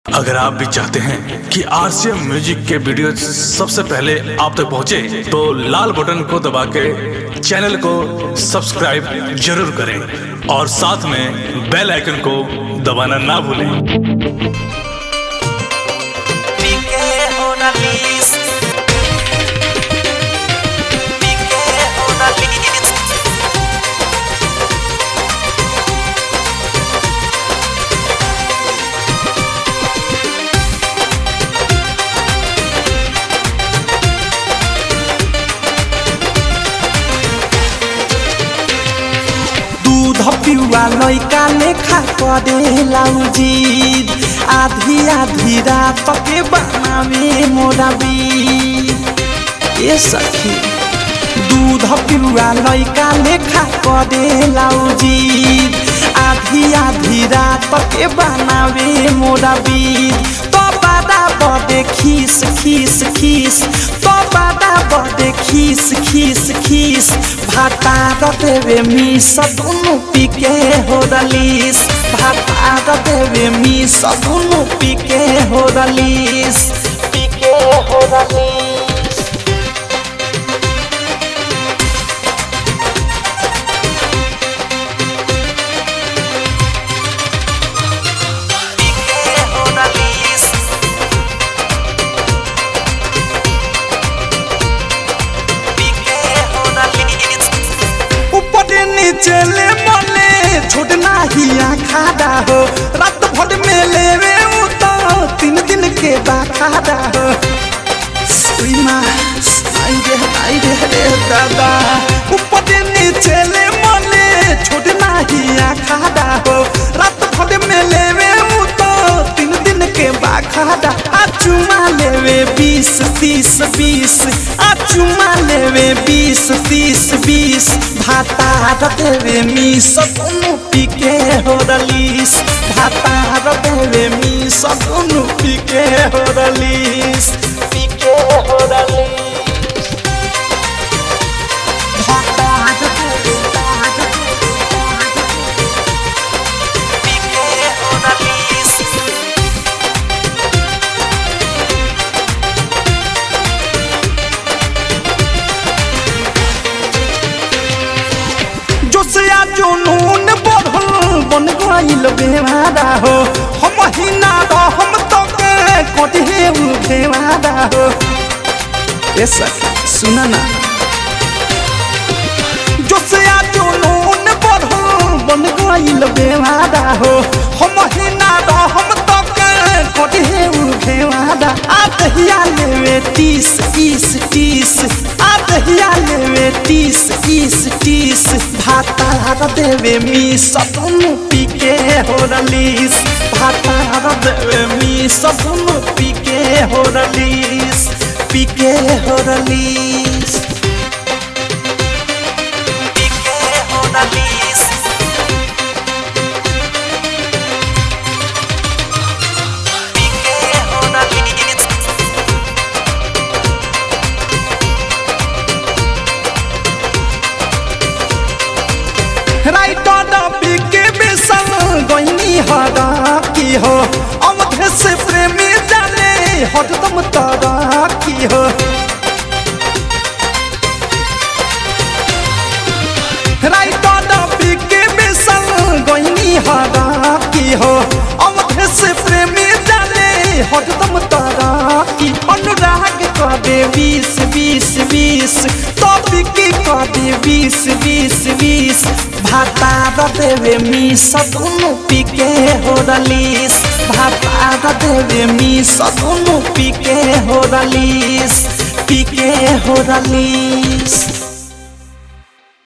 अगर आप भी चाहते हैं कि आरसीएम म्यूजिक के वीडियो सबसे पहले आप तक पहुंचे, तो लाल बटन को दबा के चैनल को सब्सक्राइब जरूर करें और साथ में बेल आइकन को दबाना ना भूलें Pique una lis. Pique una lis. दूध पिउआ लैका लेखा करे लाउजीद आधी आधी रात के बनावे मोरा बीद ए सखी दूध पिउआ लैका लेखा करे लाउजीद आधी आधी रात के बनावे मोरा बीद तो बादा बदे खीस खीस खीस तो बादा बदे खीस खीस खीस भाता देवे मिस दुनु पिके हो रलीस भाता देवे मिस दुनु पिके हो रलीस पिके हो रलीस Pique una lis. Pique una lis. ऊपर नीचे ले मले छोड़ना ही खाड़ा हो रात भर में लेवे उ तो तीन दिन के बाखाड़ा हो सुइमा आई रे आई रे रे दादा ऊपर नीचे ले मले छोड़ना ही खाड़ा हो रात भर में लेवे उ तो तीन दिन के बाखाड़ा आ चुमा लेवे बीस तीस बीस आ चुमा लेवे बीस तीस बीस भाता देवे मिस दुनु पिके हो रलीस भाता देवे मिस दुनु पिके हो रलीस पिके हो रलीस भाता देवे Pique una lis. जोसिया जुनून बढ़ल बन गइल बेवारा हो हम ही ना हम तो के कटे उ बेवारा हो ए सखी सुना ना जोसिया जुनून बढ़ल बन गइल बेवारा हो हम ही ना हम तो के कटे उ बेवारा आ दहिया लेवे तीस तीस तीस आ दहिया लेवे तीस तीस तीस भाता देवे मी सदनु पीके हो रलीस भाता देवे मी सदनु पीके हो रलीस पीके हो रलीस Pique una lis. Pique una lis. Writer PK बेसन गइनी हरा की हो अवधे से प्रेमी जाने हरदम तारा की हो राइटर पीके बेसन गइनी हरा की हो अवधे से प्रेमी जाने हरदम तारा की अनुराग करे बीस बीस बीस तो पीके करे बीस बीस बीस भाता देवे मी सदुनु पीके हो रलीस भाता देवे मी सदुनु पीके हो रलीस पीके हो रलीस